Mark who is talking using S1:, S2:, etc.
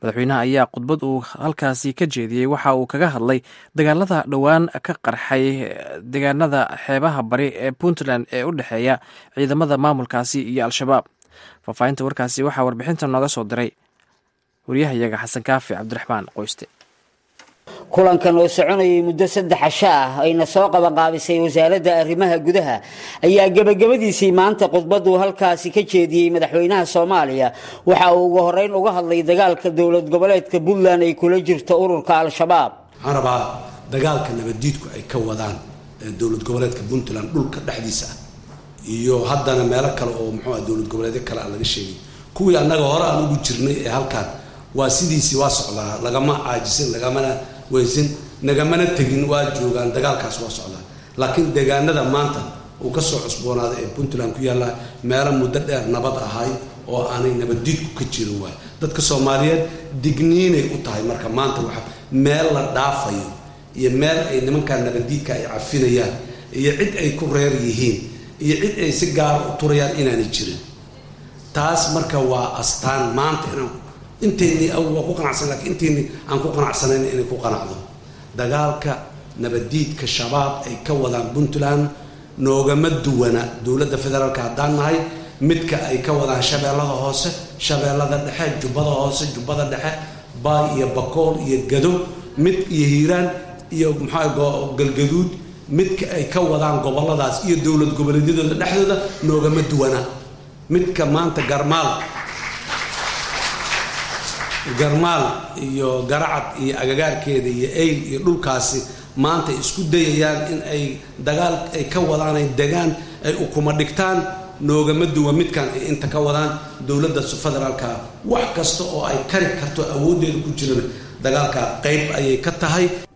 S1: madaxweynaha ayaa khudbad uu halkaasi ka jeediyey waxa uu kaga hadlay dagaalada dhowaan ka qarxay deegaanada xeebaha bari ee puntland ee u dhexeeya ciidamada maamulkaasi iyo al-shabaab faahfaahinta warkaasi waxaa warbixinta nooga soo diray waryahayaga xasan kaafi cabdiraxmaan qoyste
S2: kulankan oo soconayay muddo saddex casho ah ayna soo qabanqaabisay wasaaradda arrimaha gudaha ayaa gebagabadiisii maanta khudbaduu halkaasi ka jeediyey madaxweynaha soomaaliya waxa uu ugu horeyn uga hadlay dagaalka dowlad goboleedka puntland ay kula jirto ururka al-shabaab
S3: waxaan rabaa dagaalka nabaddiidku ay ka wadaan dowlad goboleedka puntland dhulka dhexdiisa ah iyo haddana meelo kale oo muxuua dowlad goboleedyo kale aan laga sheegay kuwii annaga hore aan ugu jirnay ee halkaan waa sidiisii waa socdaa lagama caajisin lagamana weysin nagamana tegin waa joogaan dagaalkaas waa socdaa laakiin deegaanada maanta uu ka soo cusboonaaday ee puntland ku yaalla meelo muddo dheer nabad ahay oo aanay nabaddiidku ka jirin waay dadka soomaaliyeed digniinay u tahay marka maanta waxa meel la dhaafayo iyo meel ay nimankaa nabaddiidka ay cafinayaan iyo cid ay ku reer yihiin iyo cid ay si gaara u turayaan inaanay jirin taas marka waa astaan maanta inaan inteynii waa ku qanacsan lakiin inteynii aan ku qanacsanayn inay ku qanacdo dagaalka nabaddiidka shabaab ay ka wadaan puntland noogama duwana dowladda federaalka haddaan nahay midka ay ka wadaan shabeellada hoose shabeellada dhexe jubbada hoose jubbada dhexe baay iyo bakool iyo gado mid iyo hiiraan iyo maxaa galgaduud midka ay ka wadaan goboladaas iyo dowlad goboleedyadooda dhexdooda noogama duwana midka maanta garmaal garmaal iyo garacad iyo agagaarkeeda iyo eyl iyo dhulkaasi maanta isku dayayaan in ay dagaal ay ka wadaan ay degaan ay ukuma dhigtaan noogama duwa midkan ay inta ka wadaan dowladda federaalka wax kasta oo ay kari karto awooddeeda ku jirana dagaalka qayb ayay ka tahay